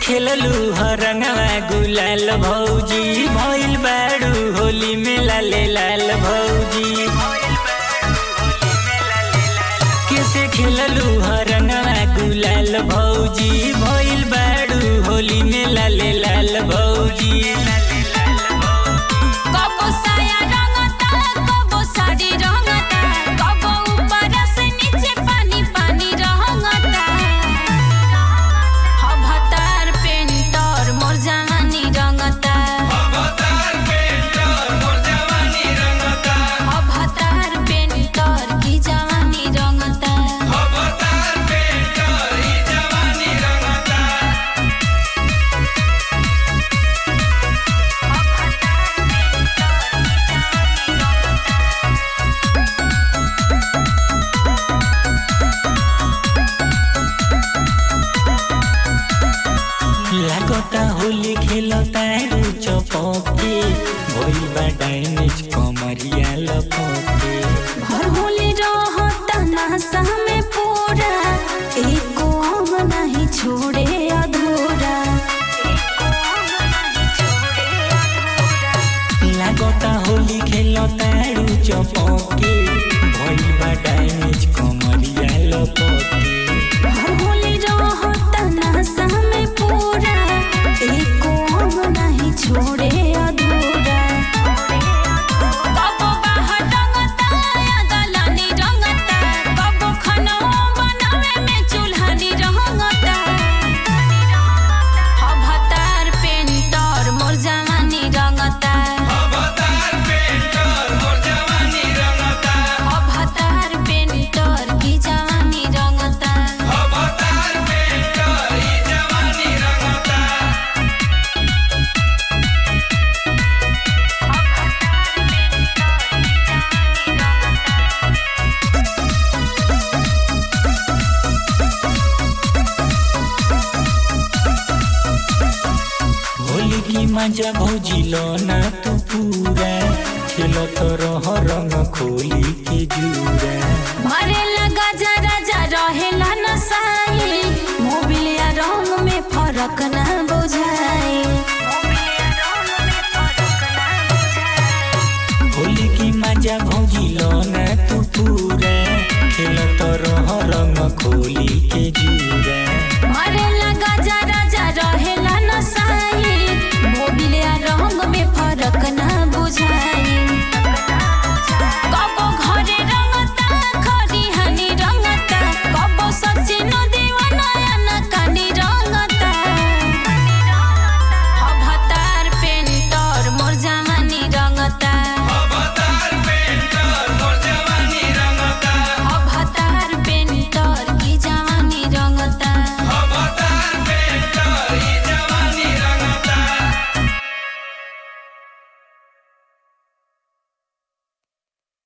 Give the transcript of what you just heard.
खेललू हरंगवा गुलाल भौजी भइल बाड़ू होली में लाले लाल भौजी कैसे खेललू हरंगवा गुलाल भौजी भइल बाड़ू होली में लाले लाल भौजी कबो साया रंगता कबो साड़ी रंगता कबो ऊपर से नीचे पानी पानी रंगता हभतार पेंटर मोर जवानी रंगता हभतार पेंटर की जवानी रंगता लागता होली खेलता चपके भइल बा डाइनिज कमरिया लपके भर होली रहता नासा में पूरा एको अंग नहीं छोड़े अधूरा लागता होली खेलता चपके भइल बा डाइनिज कमरिया लपके भर होली रहता नासा में पूरा एको अंग नहीं छोड़े अधूरा कबो बाहर रंगता या दलानी रंगता कबो खाना बनावे में चूल्हानी रंगता हभतार पेंटर मोर जवानी रंगता अवतार पेंटर की जवानी रंगता होली की मजा भौजी लो ना तू पूरा खेलत रह रंग खोली के जूरा भरे लगा जरा जरा रहेला नसाई मोबिल या रंग में फर्क ना बुझाई होली की मजा भौजी लो ना तू पूरा खेलत रह रंग खोली के जूरा